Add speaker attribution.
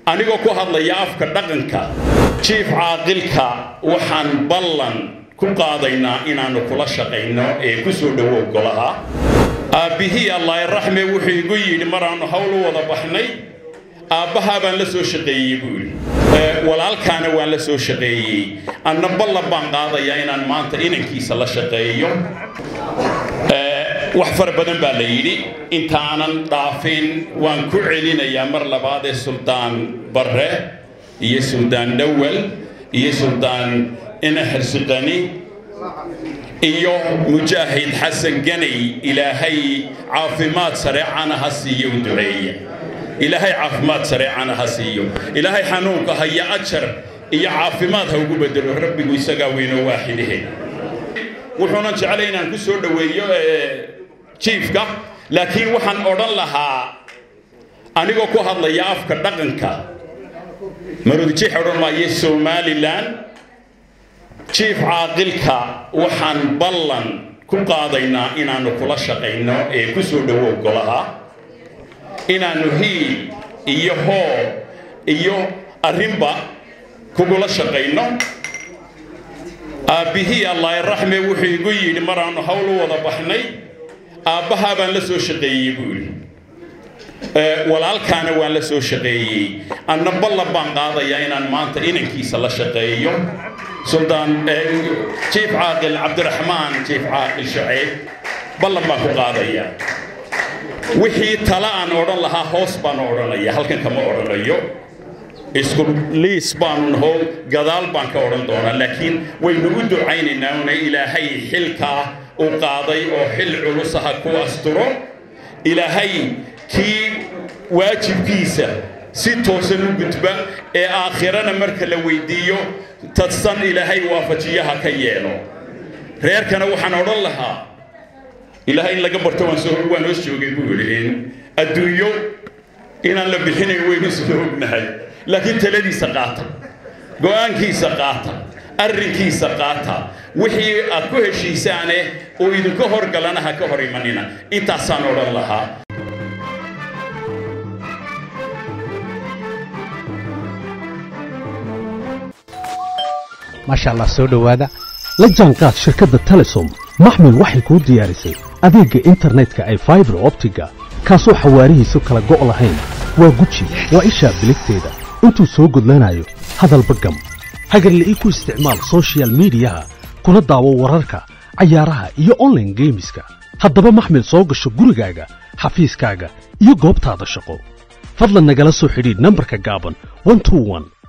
Speaker 1: anigoo ku hadlaya afka dhaqanka jiif caaqilka waxaan ballan ku qaadaynaa inaannu kula shaqayno ee ku soo dhowow golaha aabbihii allaahiraxme wuxuu igu yidhi maraannu hawl u wada baxnay aabbahaa baan la soo shaqeeyey buu yidhi walaalkaana waan la soo shaqeeyey anna ballan baan qaadayaa inaan maanta inankiisa la shaqeeyo wax fara badan baa la yidhi intaanan dhaafin waan ku celinayaa mar labaad ee suldaan barre iyo suldaan dhowal iyo suldaan inaxirsiqani iyo mujaahid xasan ganay ilaahay caafimaad sareecana ha siiyo u duceeya ilaahay caafimaad sareecana ha siiyo ilaahay xanuunka haya ajar iyo caafimaad ha ugu bedelo rabbigu isagaa weynoo waaxidahe wuxuunan jeclay inaan ku soo dhoweeyo jiifka laakiin waxaan odhan lahaa anigoo ku hadlaya afka dhaqanka marudijiix odhan maayo somalilan jiif caaqilka waxaan ballan ku qaadaynaa inaannu kula shaqayno ee ku soo dhowow golaha inaannu hiil iyo hoo iyo arrinba kugula shaqayno aabbihii allaahiraxme wuxuu igu yidhi maraannu hawl u wada baxnay aabbahaa baan la soo shaqeeyey buu yidhi walaalkaana waan la soo shaqeeyey anna ballan baan qaadayaa inaan maanta inankiisa la shaqeeyo suldaan jiif caaqil cabdiraxmaan jiif caaqil shaceeb ballan baan ku qaadayaa wixii tala aan odhan lahaa hoos baan odhanaya halkan kama odhanayo isku liis baanu naho gadaal baan ka odhan doonaa laakiin waynu u ducaynaynaa una ilaahay xilkaa u qaaday oo xil culusaha ku asturo ilaahay kii waajibkiisa si toosan u gudba ee aakhirana marka la weydiiyo tadsan ilaahay waafajiyaha ka yeelo reerkana waxaan odhan lahaa ilaahay in laga barto waan hoos joogay buu yidhi adduunyo inaan la bixinayn waynu isla ognahay laakiin taladiisa qaata go'aankiisa qaata arrinkiisa qaata wixii aad ku heshiisaane oo idinka horgalana ha ka hor imanina intaasaan odhan lahaa
Speaker 2: maasha allah soo dhowaada la jaanqaad shirkadda telesom maxmil waxay kuu diyaarisay adeegga internetka ay faibar optiga kaasoo xawaarihiisu kala go' lahayn waa guji waa ishaa biligteeda intuu soo gudlanayo hadalba gam hagarle ii ku isticmaal soshiyal miidiyaha kuna daawo wararka cayaaraha iyo onlaine geemiska haddaba maxmil soo gasho gurigaaga xafiiskaaga iyo goobtaada shaqo fadlan nagala soo xidhiidh nambarka gaaban